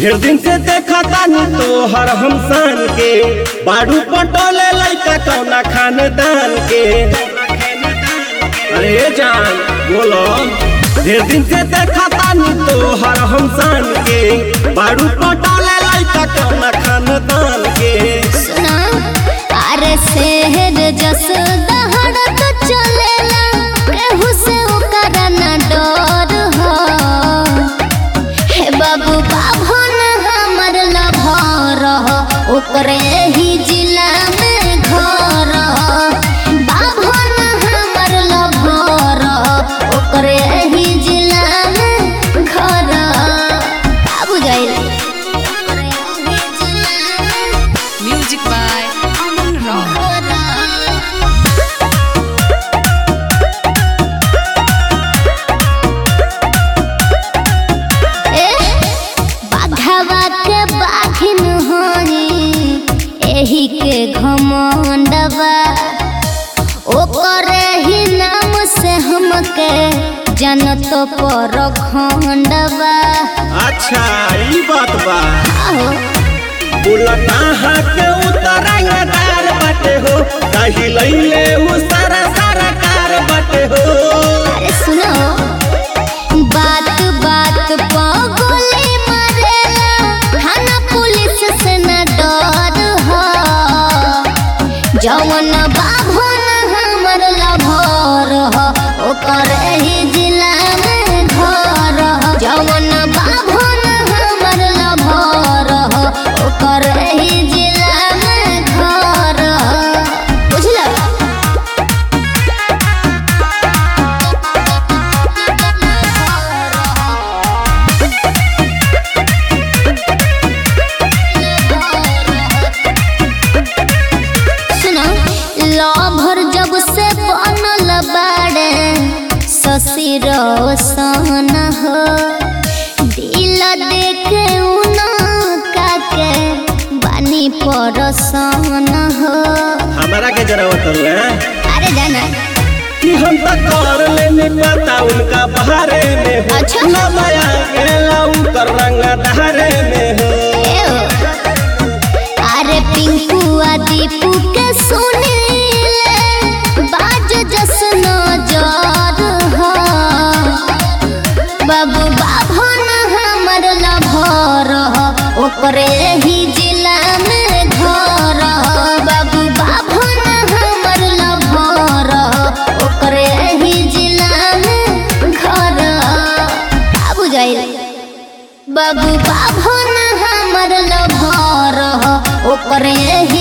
ढेर दिन से देखा तानी तोहर हम सान के बाड़ू पटोले लइका कौना खानदान के अरे जान बोलो ढेर दिन से देखा तानी तोहर हम सान के बाड़ू पटोले लइका कौना खानदान के सुना अरे शहर जस दहड़त चलेला केहू से ओकर न डर हो हे बाबू बाभन हमर लभर हो ओकरे ही जिला में घर हो बाभन हमर लभर हो ओकरे ही जिला में घर हो बाबू जाइल ओकरे ही जिला में Music by Aman Rock. बाघवा के बाघिन होई एही के घमंडवा ओकरे ही नाम से हमके जनत पर खंडवा अच्छा ई बात बा आहो बोला कहाँ के उतरंगदार बाटे हो कही लैले उ सारा सारा कार बाटे हो अरे सुनो बात बात पा गोली मारेला थाना पुलिस से न डर हो जवन बाभन हमर लभर हो ओकर ही जिला में घर हो जवन बाभन हमर लभर हो ओकर ही जिला में घर हो बुझला सुना लभर जब से बनल बाड़े शशि रोशन हो दिल देखे उना काके बानी परसन हो हमारा के जरा उतर अरे जाना कि हम तो कर लेने पता उनका बहारे में हो अच्छा। ना माया गेला उनकर रंग धारे में हो एओ। अरे पिंकू आ दीपू के सुनीले बाज जसन जर हो बाबू बाभन हमर लभर हो ओकरे ही जिला में घर हो बाबू बाभन हमर लभर हो ओकरे ही जिला में घर हो बाबू जाइल बाबू बाभन हमर लभर हो ओकरे ही